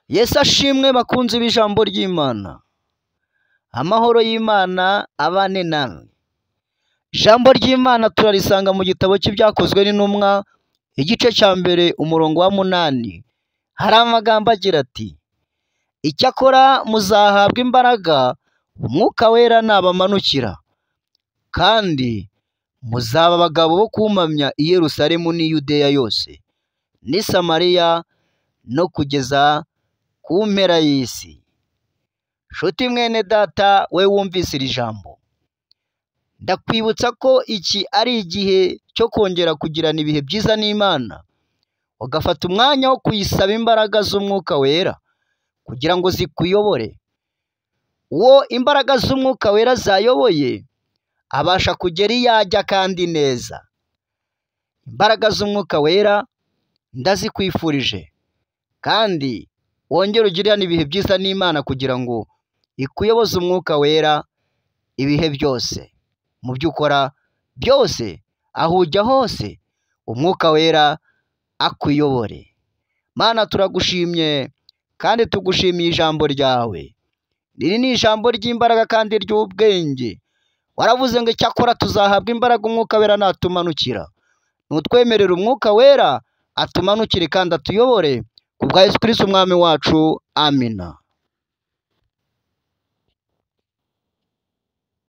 Yesu ashimwe bakunzi b'ijambo ry'Imana, amahoro y'Imana abane namwe, ijambo ry'Imana turarisanga mu gitabo cy'ibyakozwe n'intumwa, igice cya mbere umurongo wa munani, hari amagambo agira ati icyakora muzahabwa imbaraga umwuka wera nabamanukira, kandi muzaba abagabo bo kumpamya i Yerusalemu n'i Yudeya yose n'i Samariya no kugeza ku mpera y'isi. Nshuti mwene data we wumvise iri jambo, ndakwibutsa ko iki ari igihe cyo kongera kugirana ibihe byiza n'Imana, ugafata umwanya wo kuyisaba imbaraga z'Umwuka wera kugira ngo zikuyobore, uwo imbaraga z'Umwuka wera zayoboye abasha kugera iyo ajya kandi neza. Imbaraga z'Umwuka wera ndazikwifurije kandi wongere ugirane ibihe byiza n'Imana kugira ngo ikuyoboze Umwuka wera ibihe byose, mu byo ukora byose, aho ujya hose Umwuka wera akuyobore. Mana turagushimye kandi tugushimiye ijambo ryawe, iri ni ijambo ry'imbaraga kandi ry'ubwenge, waravuze ngo icyakora tuzahabwa imbaraga Umwuka wera natumanukira, nutwemerera Umwuka wera atumanukire kandi atuyobore, ku bwa Yesu Kristo umwami wacu, amina.